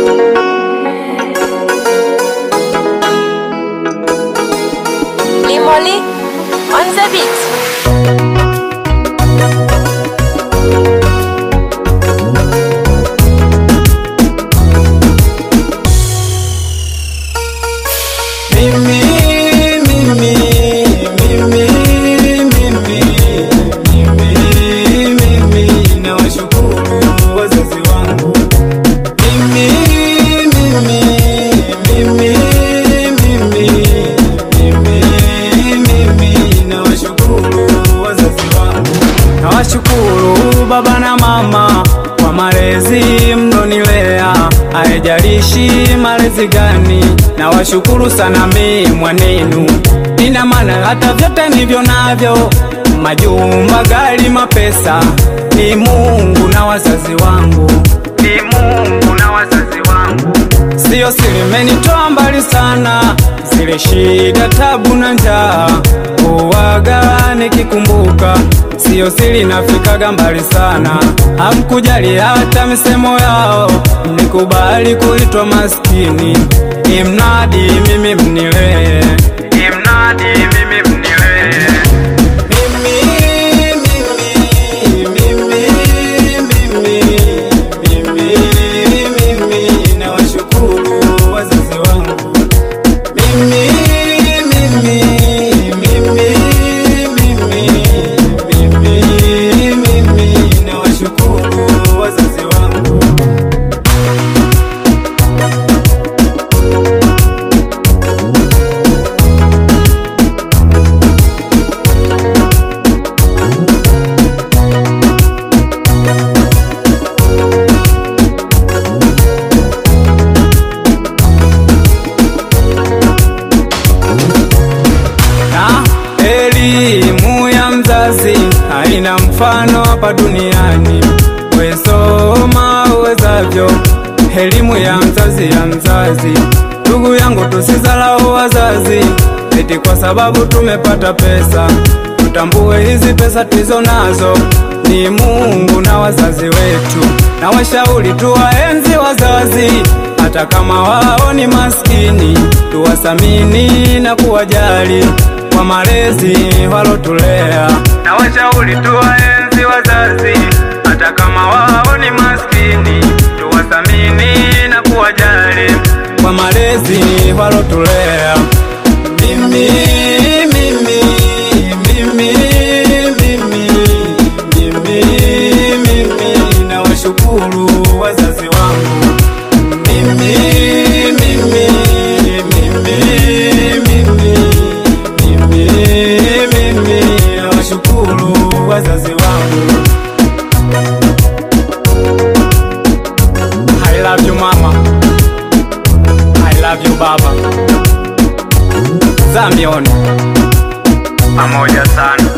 Limoli on the beat. Mimi, mimi, mimi, mimi, mimi, mimi, nawashukuru wazazi wangu. Mimi, mimi, mimi, mimi, mimi, mimi, nawashukuru wazazi wangu. Nawashukuru baba na mama kwa malezi mnonilea, haijalishi malezi gani. Nawashukuru sana mi mwanenu, ina maana hata vyote nivyo navyo, majumba, gari, mapesa, ni Mungu na wazazi wangu, ni Mungu na wazazi wangu. Siyo siri, menitoa mbali sana, zile shida, tabu na njaa, uwaga nikikumbuka. Siyo siri, nafikaga mbali sana, hamkujali hata misemo yao, nikubali kuitwa maskini, imnadi mimi mnilee, imnadi mimi mnilee. Mimi, mimi, mimi, mimi, mimi, mimi, nawashukuru wazazi wangu. Mimi, mimi, mimi, mimi, mimi, mimi, nawashukuru wazazi wangu. na elimu ya mzazi haina mfano hapa duniani. Wesoma uwezavyo, elimu ya mzazi ya mzazi. Ndugu yangu, tusizalau wazazi eti kwa sababu tumepata pesa. Tutambue hizi pesa tulizo nazo ni Mungu na wazazi wetu, na washauri tuwaenzi wazazi hata kama wao ni maskini, tuwasamini na kuwajali kwa malezi walotulea. Na washauri tuwaenzi wazazi hata kama wao ni maskini, tuwasamini na kuwajali kwa malezi walotulea. Mimi, mimi, mimi, mimi, mimi, mimi, nawashukuru wazazi wangu. Mimi, mimi, mimi, mimi, mimi, mimi, nawashukuru wazazi wangu. I love you mama, I love you baba. Zamion pamoja sana.